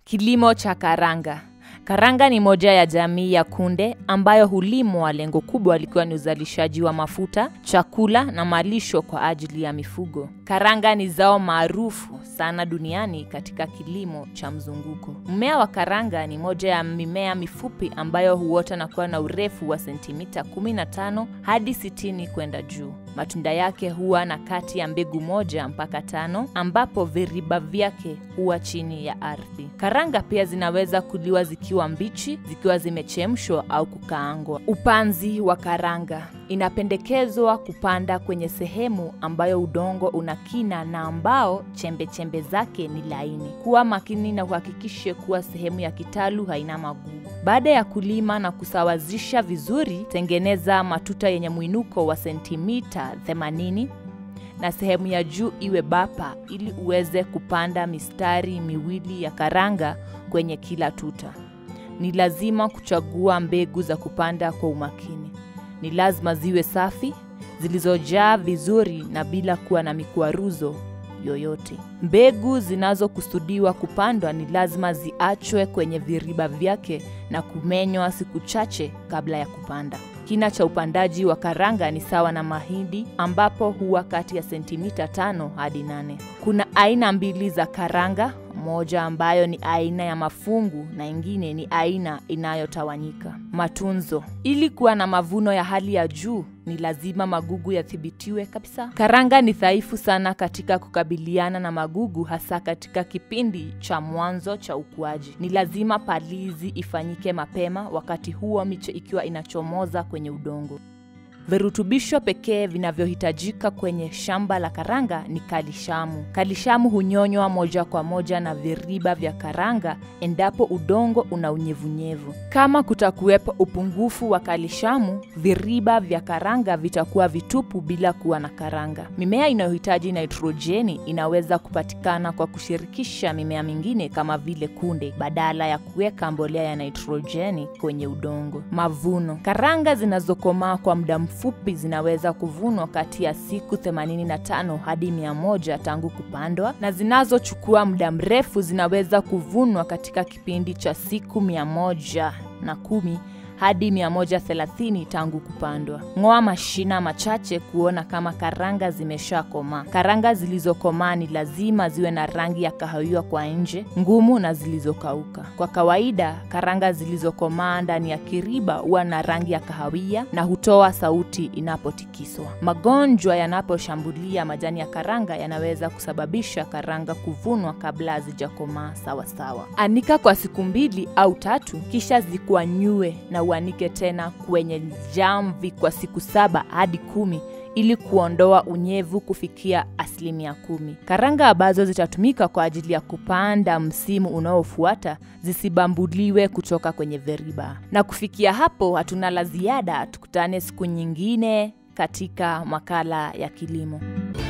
Kilimo cha karanga. Karanga ni moja ya jamii ya kunde ambayo hulimwa, lengo kubwa likiwa ni uzalishaji wa mafuta, chakula na malisho kwa ajili ya mifugo. Karanga ni zao maarufu sana duniani katika kilimo cha mzunguko. Mmea wa karanga ni moja ya mimea mifupi ambayo huota na kuwa na urefu wa sentimita 15 hadi 60 kwenda juu. Matunda yake huwa na kati ya mbegu moja mpaka tano ambapo viriba vyake huwa chini ya ardhi. Karanga pia zinaweza kuliwa zikiwa mbichi, zikiwa zimechemshwa au kukaangwa. Upanzi wa karanga. Inapendekezwa kupanda kwenye sehemu ambayo udongo una kina na ambao chembe chembe zake ni laini. Kuwa makini na uhakikishe kuwa sehemu ya kitalu haina magugu. Baada ya kulima na kusawazisha vizuri, tengeneza matuta yenye mwinuko wa sentimita 80 na sehemu ya juu iwe bapa ili uweze kupanda mistari miwili ya karanga kwenye kila tuta. Ni lazima kuchagua mbegu za kupanda kwa umakini. Ni lazima ziwe safi, zilizojaa vizuri na bila kuwa na mikwaruzo yoyote. Mbegu zinazokusudiwa kupandwa ni lazima ziachwe kwenye viriba vyake na kumenywa siku chache kabla ya kupanda. Kina cha upandaji wa karanga ni sawa na mahindi ambapo huwa kati ya sentimita tano hadi nane. Kuna aina mbili za karanga, moja ambayo ni aina ya mafungu na ingine ni aina inayotawanyika. Matunzo. Ili kuwa na mavuno ya hali ya juu ni lazima magugu yathibitiwe kabisa. Karanga ni dhaifu sana katika kukabiliana na magugu, hasa katika kipindi cha mwanzo cha ukuaji. Ni lazima palizi ifanyike mapema, wakati huo miche ikiwa inachomoza kwenye udongo. Virutubisho pekee vinavyohitajika kwenye shamba la karanga ni kalishamu. Kalishamu hunyonywa moja kwa moja na viriba vya karanga endapo udongo una unyevunyevu. Kama kutakuwepo upungufu wa kalishamu, viriba vya karanga vitakuwa vitupu bila kuwa na karanga. Mimea inayohitaji nitrojeni inaweza kupatikana kwa kushirikisha mimea mingine kama vile kunde badala ya kuweka mbolea ya nitrojeni kwenye udongo. Mavuno. Karanga zinazokomaa kwa muda mfupi zinaweza kuvunwa kati ya siku 85 hadi 100 tangu kupandwa, na zinazochukua muda mrefu zinaweza kuvunwa katika kipindi cha siku 110 hadi 130 tangu kupandwa. Ng'oa mashina machache kuona kama karanga zimeshakomaa. Karanga zilizokomaa ni lazima ziwe na rangi ya kahawia kwa nje, ngumu na zilizokauka. Kwa kawaida, karanga zilizokomaa ndani ya kiriba huwa na rangi ya kahawia na hutoa sauti inapotikiswa. Magonjwa yanaposhambulia majani ya karanga yanaweza kusababisha karanga kuvunwa kabla hazijakomaa sawasawa. Anika kwa siku mbili au tatu, kisha zikwanyue na uanike tena kwenye jamvi kwa siku saba hadi kumi ili kuondoa unyevu kufikia asilimia kumi. Karanga ambazo zitatumika kwa ajili ya kupanda msimu unaofuata zisibambuliwe kutoka kwenye viriba. Na kufikia hapo, hatuna la ziada. Tukutane siku nyingine katika makala ya kilimo.